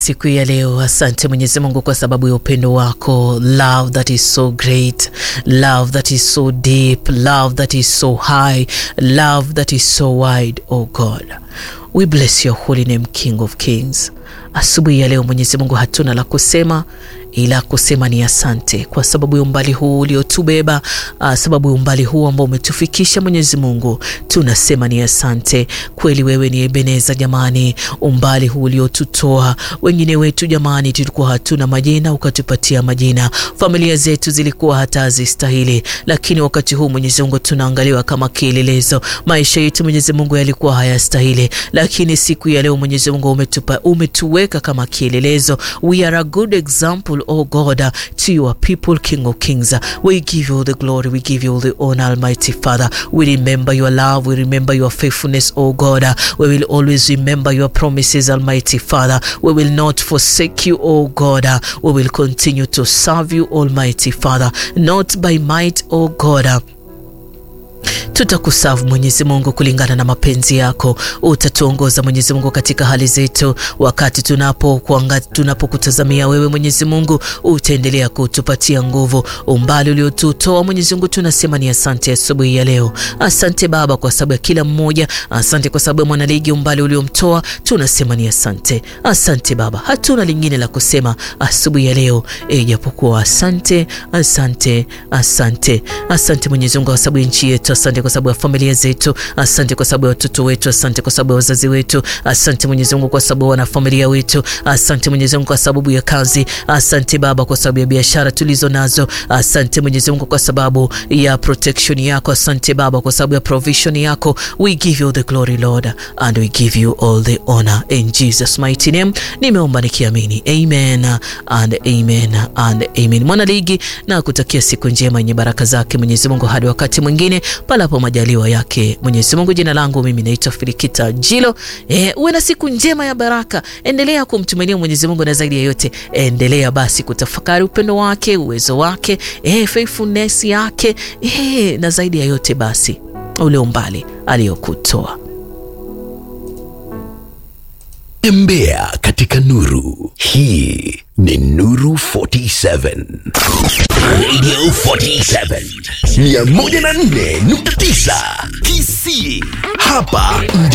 Siku ya leo, asante Mwenyezi Mungu kwa sababu ya upendo wako, love that is so great, love that is so deep, love that is so high, love that is so wide. Oh God, we bless your holy name, King of Kings. Asubuhi ya leo Mwenyezi Mungu, hatuna la kusema ila kusema ni asante kwa sababu ya umbali huu uliotubeba, sababu ya umbali huu ambao umetufikisha Mwenyezi Mungu, tunasema ni asante kweli. Wewe ni Ebeneza jamani, umbali huu uliotutoa. Wengine wetu jamani, tulikuwa hatuna majina, ukatupatia majina. Familia zetu zilikuwa hata hazistahili, lakini wakati huu Mwenyezi Mungu tunaangaliwa kama kielelezo. Maisha yetu Mwenyezi Mungu yalikuwa hayastahili, lakini siku ya leo Mwenyezi Mungu umetupa, umetuweka kama kielelezo. We are a good example Oh God, uh, to your people, King of Kings, uh, we give you the glory, we give you the honor, Almighty Father. We remember your love, we remember your faithfulness, oh God. Uh, we will always remember your promises, Almighty Father. We will not forsake you, oh God. Uh, we will continue to serve you, Almighty Father, not by might, oh God. Uh, tutakusavu Mwenyezi Mungu kulingana na mapenzi yako. Utatuongoza Mwenyezi Mungu katika hali zetu, wakati tunapokuanga tunapokutazamia wewe Mwenyezi Mungu, utaendelea kutupatia nguvu. Umbali uliotutoa Mwenyezi Mungu, tunasema ni asante asubuhi ya leo. Asante Baba kwa sababu ya kila mmoja, asante kwa sababu ya mwanaligi, umbali uliomtoa, tunasema ni asante. Asante Baba, hatuna lingine la kusema asubuhi ya leo ijapokuwa asante, asante, asante, asante Mwenyezi Mungu kwa sababu ya nchi yetu Asante kwa sababu ya familia zetu, asante kwa sababu ya watoto wetu, asante kwa sababu ya wazazi wetu, asante Mwenyezi Mungu kwa sababu ya wanafamilia wetu, asante Mwenyezi Mungu kwa sababu ya kazi, asante Baba kwa sababu ya biashara tulizo nazo, asante Mwenyezi Mungu kwa sababu ya protection yako, asante Baba kwa sababu ya provision yako. We give you the glory Lord and we give you all the honor in Jesus mighty name. Nimeomba nikiamini, amen and amen and amen. Mwana ligi na kutakia siku njema yenye baraka zake Mwenyezi Mungu hadi wakati mwingine palapo majaliwa yake Mwenyezi Mungu. Jina langu mimi naitwa Filikita Jilo. E, uwe na siku njema ya baraka. Endelea kumtumainia Mwenyezi Mungu na zaidi ya yote endelea basi kutafakari upendo wake, uwezo wake, e, faithfulness yake, e, na zaidi ya yote basi ule umbali aliyokutoa. Tembea katika nuru. Hii ni Nuru 47 Radio 47 104.9 Kisii hapa